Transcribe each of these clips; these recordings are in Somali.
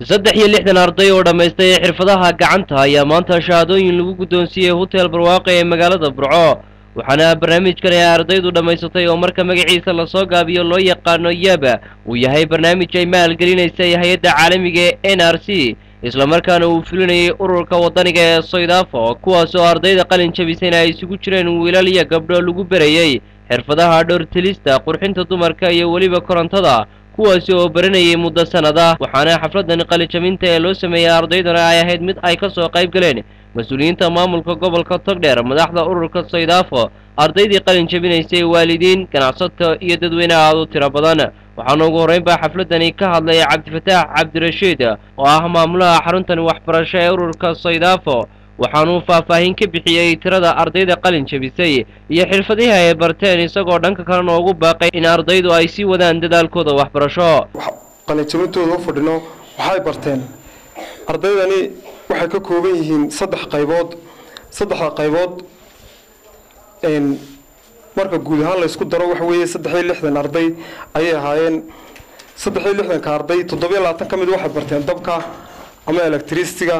saddex iyo lixdan arday oo dhammaystay xirfadaha gacanta ayaa maanta shahaadooyin lagu guddoonsiiyey hotel barwaaqe ee magaalada burco waxaana barnaamijkan ay ardaydu dhammaysatay oo marka magaciisa lasoo gaabiyo loo yaqaano yaba uu yahay barnaamij ay maalgelinaysay hay-adda caalamiga ee n r c islamarkaana uu fulinayay ururka waddaniga ee soydafo kuwaas oo ardayda qalin jabisayna ay isugu jireen wiilal iyo gabdho lagu berayey xirfadaha dhowrtilista qurxinta dumarka iyo weliba korontada kuwaasi oo baranayay muddo sannada waxaana xafladan qalijabinta ee loo sameeyey ardaydana ay ahayd mid ay ka soo qayb galeen mas-uuliyiinta maamulka gobolka togdheer madaxda ururka soydafo ardaydii qalin jabinaysay waalidiin ganacsato iyo dadweyne aad u tiro badan waxaana ugu horreyn baa xafladani ka hadlay cabdifataax cabdirashiid oo ah maamulaha xaruntan waxbarasho ee ururka soydafo waxaanuu faahfaahin ka bixiyey tirada ardayda qalin jabisay iyo xirfadihii ay barteen isagoo dhanka kalena ugu baaqay in ardaydu ay sii wadaan dadaalkooda waxbarasho qalinjabintooda u fadhino waxay barteen ardaydani waxay ka kooban yihiin saddex qaybood saddexda qaybood marka guud ahaan laysku daro waxa weeye saddex iyo lixdan arday ayay ahaayeen saddex iyo lixdanka arday toddobiyo labaatan ka mid waxay barteen dabka ama electricityga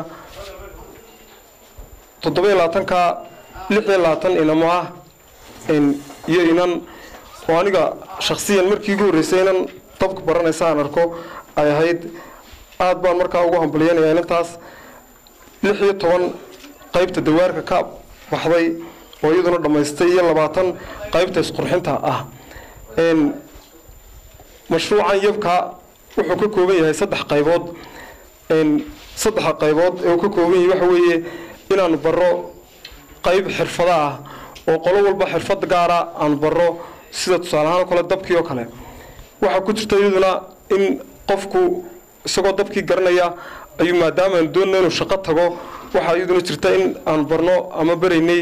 toddobiyo labaatanka lix iyo labaatan inamo ah iyo inan oo aniga shaksiyan markii ugu horreysay inan dabka baranaysa aan arko ay ahayd aada baan markaa ugu hambalyanaya inantaas lix iyo toban qaybta dawaarka ka baxday oo iyaduna dhammaystay iyo labaatan qaybta isqurxinta ah mashruucan yabka wuxuu ka kooban yahay saddex qaybood saddexa qaybood ee uu ka kooban yahay waxa weeye inaanu baro qayb xirfada ah oo qolo walba xirfad gaara aanu baro sida tusaale ahaan kale dabkii oo kale waxaa ku jirta iyaduna in qofku isagoo dabkii garanaya ayuu maadaama aanu doonana inuu shaqo tago waxaa iyaduna jirta in aanu barno ama baraynay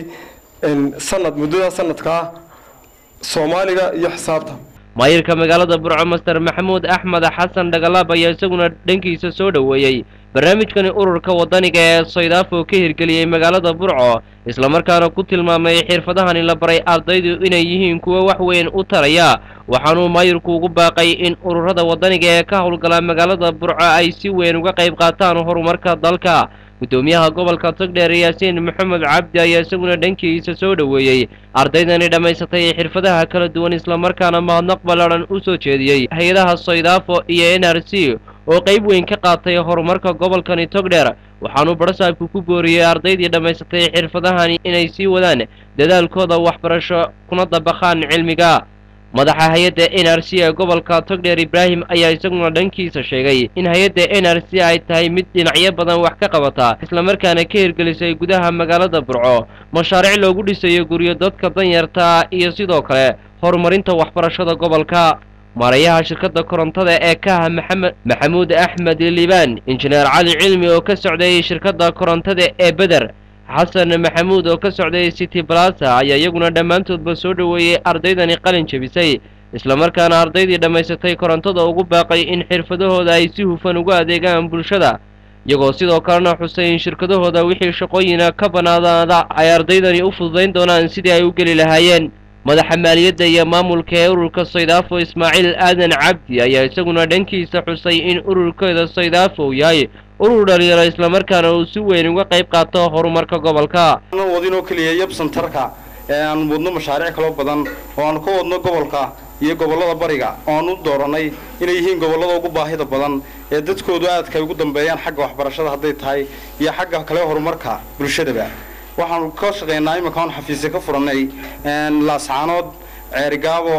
sanad muddada sanadkaa soomaaliga iyo xisaabta maayirka magaalada burco master maxamuud axmed xasan dhagalaab ayaa isaguna dhankiisa soo dhoweeyey barnaamijkani ururka waddaniga ee soydafo ka hirgeliyey magaalada burco islamarkaana ku tilmaamay xirfadahani la baray ardaydu inay yihiin kuwo wax weyn u taraya waxaanuu maayirku ugu baaqay in ururada waddaniga ee ka howlgala magaalada burco ay si weyn uga qayb qaataan horumarka dalka guddoomiyaha gobolka togdheer yaasiin maxamed cabdi ayaa isaguna dhankiisa soo dhoweeyey ardaydani dhammaysatay xirfadaha kala duwan islamarkaana mahadnaq ballaadhan u soo jeediyey hay-adaha soydafo iyo n r c oo qayb weyn ka qaatay horumarka gobolkani togdheer waxaanuu badhasaabku ku booriyey ardaydii dhammaysatay xirfadahani inay sii wadaan dadaalkooda waxbarasho kuna dabaqaan cilmiga madaxa hay-adda n r c ee gobolka togdheer ibraahim ayaa isaguna dhankiisa sheegay in hay-adda n r c ay tahay mid dhinacyo badan wax ka qabata islamarkaana ka hirgelisay gudaha magaalada burco mashaariic loogu dhisayo guryo dadka danyarta iyo sidoo kale horumarinta waxbarashada gobolka maarayaha shirkadda korontada ee kaha maxamed maxamuud axmed liibaan injineer cali cilmi oo ka socday shirkadda korontada ee beder xasan maxamuud oo ka socday city balasa ayaa iyaguna dhammaantoodba soo dhoweeyey ardaydani qalin jabisay islamarkaana ardaydii dhammaysatay korontada ugu baaqay in xirfadahooda ay si hufan ugu adeegaan bulshada iyagoo sidoo kalena xusay in shirkadahooda wixii shaqooyina ka bannaanaada ay ardaydani u fududayn doonaan sidii ay u geli lahaayeen madaxa maaliyadda iyo maamulka ee ururka soydafo ismaaciil aadan cabdi ayaa isaguna dhankiisa xusay in ururkeeda soydafo uu yahay urur dhalinyaro islamarkaana uu si weyn uga qayb qaato horumarka gobolka wadinoo keliya yab santarka ee aanu wadno mashaariic kaloo badan oo aanu ka wadno gobolka iyo gobollada bariga oo aanu dooranay inay yihiin gobollada ugu baahida badan ee dadkoodu aadka ay ugu dambeeyaan xagga waxbarashada hadday tahay iyo xagga kale horumarka bulshadaba waxaanu ka shaqaynaa iminka aan xafiisya ka furannay laascaanood ceerigaabo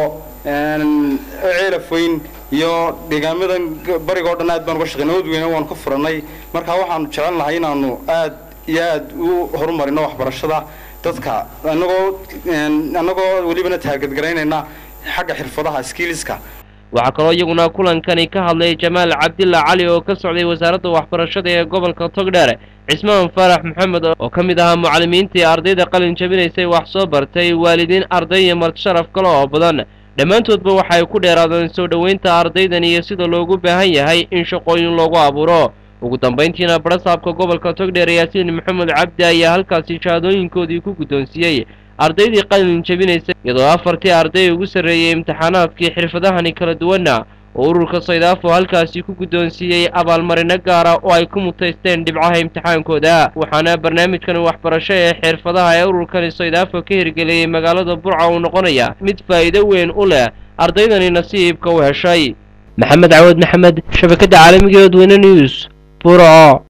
ceelafoyn iyo deegaamadan bariga o dhan aad baan uga shaqaynay odweyne waanu ka furannay marka waxaanu jecel lahay inaanu aad iyo aad u horumarino waxbarashada dadka anagoo annagoo welibana taagadgaraynayna xagga xirfadaha skiliska waxaa kaloo iyaguna kulankani ka hadlay jamaal cabdilla cali oo ka socday wasaaradda waxbarashada ee gobolka togdheer cismaan faarax maxamed oo ka mid ahaa mucallimiintii ardayda qalin jabinaysay wax soo bartay waalidiin arday iyo martisharaf kale oo badan dhammaantoodba waxay ku dheeraadeen soo dhoweynta ardaydan iyo sida loogu baahan yahay in shaqooyin loogu abuuro ugu dambayntiina badhasaabka gobolka togdheer yaasiin maxamed cabdi ayaa halkaasi shahaadooyinkoodii ku guddoonsiiyey ardaydii qalin jabinaysay iyadoo afartii arday ugu sarreeyey imtixaanaadkii xirfadahani kala duwanna oo ururka saydaafo halkaasi ku guddoonsiiyey abaalmarino gaara oo ay ku mutaysteen dhibcaha imtixaankooda waxaana barnaamijkan waxbarasho ee xirfadaha ee ururkani saydaafo ka hirgeliyey magaalada burco uu noqonaya mid faa'iido weyn u leh ardaydani nasiibka u heshay maxamed cawad maxamed shabakadda caalamiga ee odweyne news burco